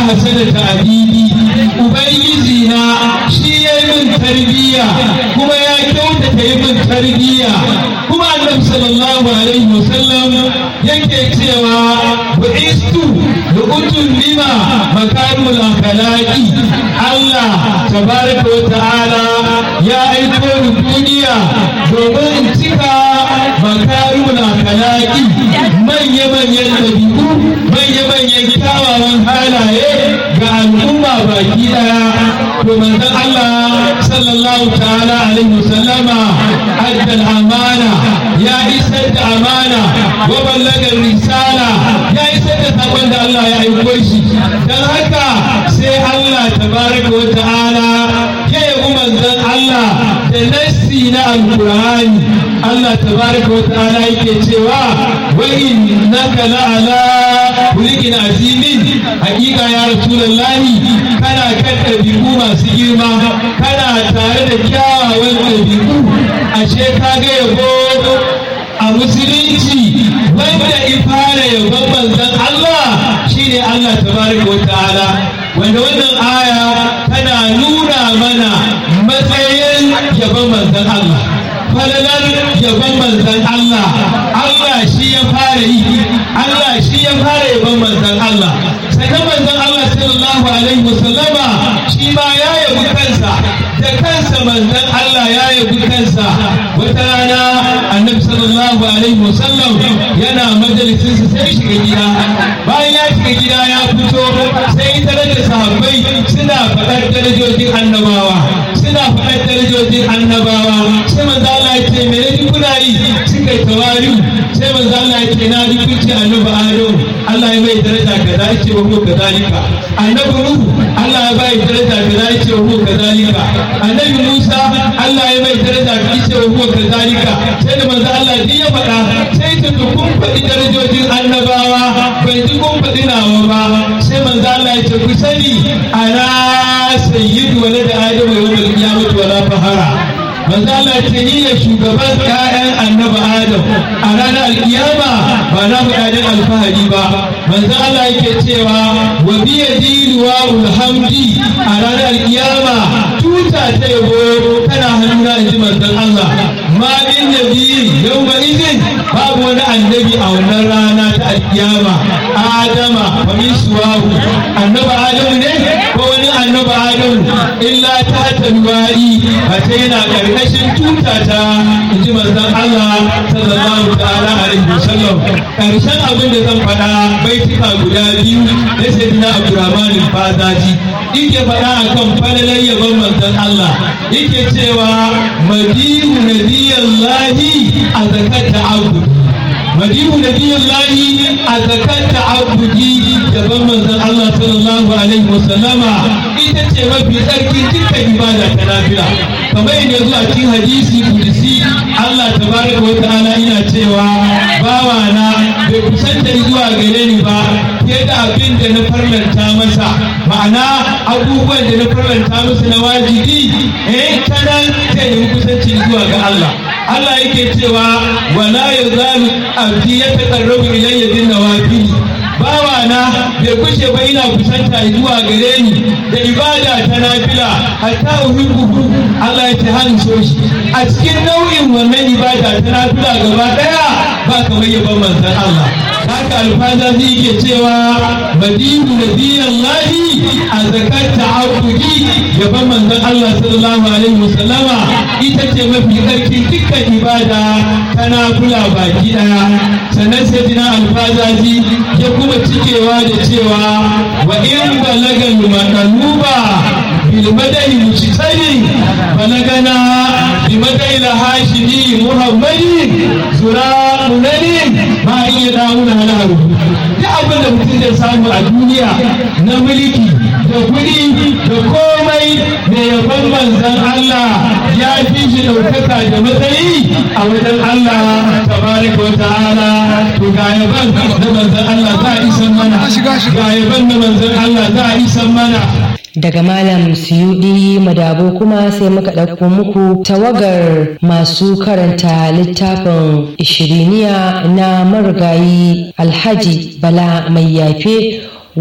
hasana ta'adili ubangiji na shi ya yi min tarbiyya kuma ya kyautata yi min tarbiyya kuma annabi sallallahu alaihi wasallam yake cewa bu'istu da utun lima makarimul akhlaqi Allah tabaraka wa ta'ala ya aiko ni duniya domin in cika makarimul akhlaqi manya manyan dabi'u manya manyan kyawawan halaye ga al'umma baki daya to manzon Allah sallallahu ta'ala alaihi wasallama adda amana ya isar da amana wa ballagar risala ya isar da sakon da Allah ya aiko shi dan haka sai Allah tabaraka wa ta'ala ya yabi manzon Allah da nassi na alqur'ani Allah tabaraka wa ta'ala yake cewa wa innaka la'ala kulikin azimin hakika ya rasulullahi kana kan ɗabi'u masu girma kana tare da kyawawan ɗabi'u ashe ka ga yabo a musulunci wanda in fara yabon manzon Allah shine Allah tabaraka wa ta'ala wanda wannan aya tana nuna mana matsayin yabon manzon Allah falalar yabon manzon Allah Allah shi ya fara yi Allah shi ya fara yabon manzon Allah sannan manzon Allah sallallahu alaihi wasallama shi ma ya yabi kansa da kansa manzon Allah ya yabi kansa wata rana annabi sallallahu alaihi wasallam yana majalisinsa sai shiga gida bayan ya shiga gida ya fito sai tare da sahabbai suna faɗar darajojin annabawa suna faɗar darajojin annabawa sai manzo Allah ya ce me ne kuna yi suka yi tawari'u sai manzo Allah ya ce na ji kun ce annabi Adam Allah ya mai daraja kaza ya ce wa ko kazalika annabi Nuhu Allah ya bai daraja kaza ya ce wa ko kazalika annabi Musa Allah ya mai daraja kaza ya ce wa ko kazalika sai da manzo Allah duk ya faɗa sai ta kun faɗi darajojin annabawa bai ji kun faɗi nawa ba sai manzo Allah ya ce ku sani ana sayyidu wala da adamu yawmal qiyamati wala fahara manzo Allah ya ce ni ne shugaban ƴaƴan annabi Adam a ranar alkiyama ba na buƙatar alfahari ba manzo Allah yake cewa wa bi yadiluwa ulhamdi a ranar alkiyama tuta ta yabo tana hannuna inji manzon Allah ma min nabi yawma idin babu wani annabi a wannan rana ta alkiyama Adama fa min suwahu annabi Adamu ne ko wani annabi Adamu illa ta talwari ba ta yana karkashin tuta ta inji manzon Allah sallallahu ta'ala alaihi wasallam karshen abin da zan faɗa baitika guda biyu na sayyidina Abdurrahman al-Fazaji yake faɗa akan falalar yabon manzon Allah yake cewa madihu nabiyallahi a zakata abu madihu nabiyallahi a zakata abudi yaban manzon Allah sallallahu alaihi wasallama ita ce mafi tsarki dukkan ibada ta nafila kamar yadda zuwa cikin hadisi kudusi Allah tabaraka wa ta'ala ina cewa bawa na bai kusanta zuwa gare ni ba fiye da abin da na farlanta masa ma'ana abubuwan da na farlanta masa na wajibi eh kanan zai yi kusanci zuwa ga Allah Allah yake cewa wala yazalu abdi yataqarrabu ilayya bin nawafil bawa na bai kushe ba ina kusanta zuwa gare ni da ibada ta nafila hatta uhibbu Allah ya ce hannu so shi a cikin nau'in wannan ibada ta nafila gaba daya ba kamar yaban manzon Allah haka alfaza zai ke cewa madinu nabiyallahi a zakar ta'abudi yaban manzon Allah sallallahu alaihi wasallama ita ce mafi karfin dukkan ibada ta nafila baki daya sannan sai dina alfazazi ya kuma cikewa da cewa wa in balagal maqaluba bil madai mujtari balagana bi madai la hashimi muhammadin zura munani ma iya dauna halahu da abin da mutum zai samu a duniya na mulki da kuɗi da komai da yaban manzan Allah ya fi shi ɗaukaka da matsayi a wajen Allah tabaraka wa ta'ala to ga yaban da manzan Allah za a isan mana ga yaban da manzan Allah za a isan mana daga malam suyudi madabo kuma sai muka ɗauko muku tawagar masu karanta littafin ishiriniya na marigayi alhaji bala mai yafe